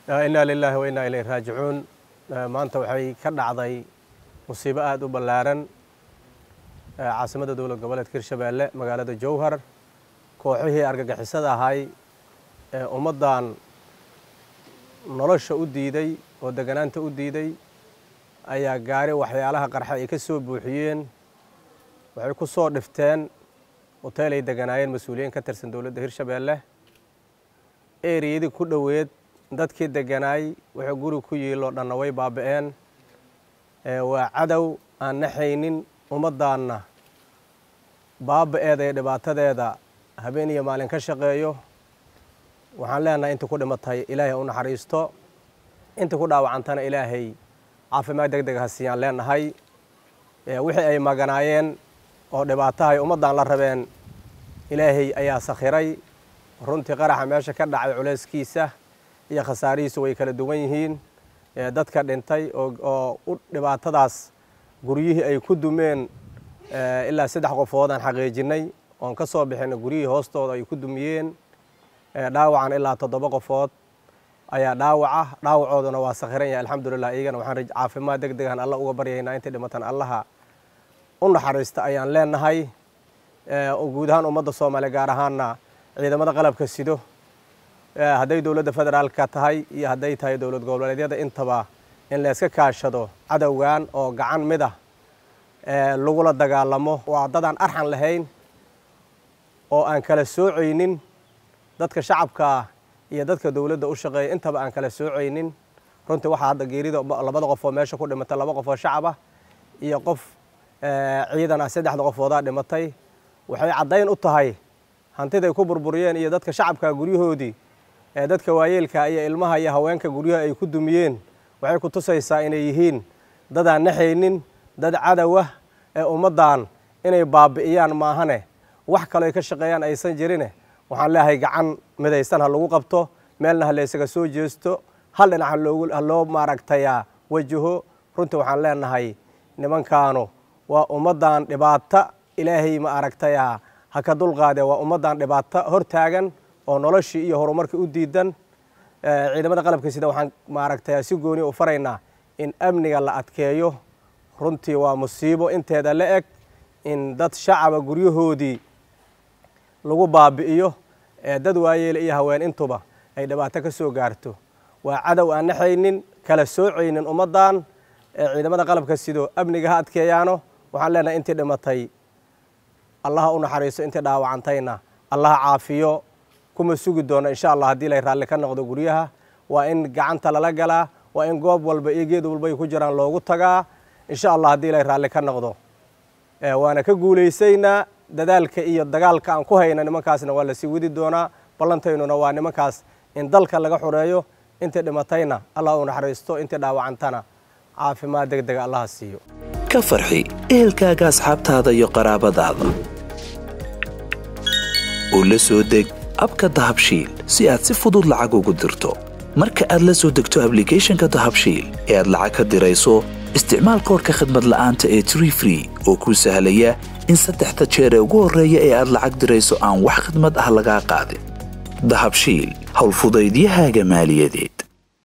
inaa lilaahi wa innaa ilayhi raajicuun maanta waxay ka dhacday musiibo aada u ballaaran caasimadda dowlad goboleedka hirshabeelle magaalada jowhar kooxihii argagixisada ahay ee ummaddan nolosha u diiday oo deganaanta u diiday ayaa gaari waxyaalaha qarxa ay ka soo buuxiyeen waxay ku soo dhifteen hoteel ay deganaayeen mas-uuliyiin ka tirsan dowladda hirshabeelle eriyadii ku dhoweed dadkii deganaay wuxuu guri ku yiiloo dhanna way baaba'een waa cadow aan naxaynin ummaddaanna baaba'eeda iyo dhibaatadeeda habeen iyo maalin ka shaqeeyo waxaan leenahay intii ku dhimatay ilaahay u naxariisto intii ku dhaawacantana ilaahay caafimaad deg deg ha siiyaan leenahay wixii ay maganaayeen oo dhibaatahay ummaddan la rabeen ilaahay ayaa sakhiray runtii qaraxa meesha ka dhacay culayskiisa iyo khasaarihiisu way kala duwan yihiin dadka dhintay oo u dhibaatadaas guryihii ay ku dumeen ilaa saddex qofood aan xaqiijinay oon ka soo bixinay guryihii hoostooda ay ku dumiyeen dhaawacan ilaa toddoba qofood ayaa dhaawaca dhaawacooduna waa sakhiran yahay alxamdulilah iyagana waxaan caafimaad deg degan alla uga baryaynaa intay dhimatan allaha u naxariista ayaan leenahay guud ahaan ummadda soomaaliya gaar ahaanna ciidamada qalabka sido hadday dowladda federaalka tahay iyo hadday tahay dowlad goboleedyada intaba in layska kaashado cadowgan oo gacan mid ah lagula dagaalamo waa dadaan arxan lahayn oo aan kala soocaynin dadka shacabkaa iyo dadka dowladda u shaqeeya intaba aan kala soocaynin runtii waxaa hadda geerida labada qofoo meesha ku dhimatay laba qof oo shacab ah iyo qof ciidan ah saddexda qofoodaa dhimatay waxay caddayn u tahay hantiday ku burburiyeen iyo dadka shacabka guryahoodii ee dadka waayeelka iyo ilmaha iyo haweenka guryaha ay ku dumiyeen waxay ku tusaysaa inay yihiin dadaan naxaynin dad cadowah ee ummaddan inay baabi'iyaan maahane wax kaloo ay ka shaqeeyaan aysan jirine waxaan leeyahay gacan midaysan ha lagu qabto meelna ha laysaga soo jeesto hal dhinac ha loo maaragtayaa wajaho runtii waxaan leenahay nimankaanu waa ummaddan dhibaata ilaahay ma aragtayaa ha ka dulqaadee waa ummaddan dhibaato hor taagan oo noloshii iyo horumarkii u diidan ciidamada qalabka sida waxaan maaragtayaa si gooni u faraynaa in amniga la adkeeyo runtii waa musiibo inteeda la eg in dad shacaba guryahoodii lagu baabi'iyo ee dad waayeele iyo haween intuba ay dhibaato ka soo gaarto waa cadow aan naxaynin kala soocaynin ummaddan ee ciidamada qalabka sido amniga ha adkeeyaano waxaan leenahay intii dhimatay allaha u naxariiso intii dhaawacantayna allaha caafiyo kuma sugi doono insha allah haddii lay raalli ka noqdo guryaha waa in gacanta lala galaa waa in goob walba iyo geed walba ay ku jiraan loogu tagaa insha allah haddii lay raalli ka noqdo waana ka guulaysaynaa dadaalka iyo dagaalka aan ku hayna nimankaasna waa lasii wadi doonaa ballantaynuna waa nimankaas in dalka laga xureeyo intii dhimatayna allah u naxariisto intii dhaawacantana caafimaad deg dega allaha siiyo ka farxi ehelkaaga asxaabtaada iyo qaraabadaada u la soo deg abka dahabshiil si aad si fudud lacag ugu dirto marka aad la soo degto ablicathonka dahabshiil ee aad lacag ka dirayso isticmaal koorka khadmad la'aanta ee tree free oo kuu sahlaya in saddexda jeer ee ugu horreeya ee aad lacag dirayso aan wax khidmad ah lagaa qaadin dahabshiil howlfudaydiyahaaga maaliyadeed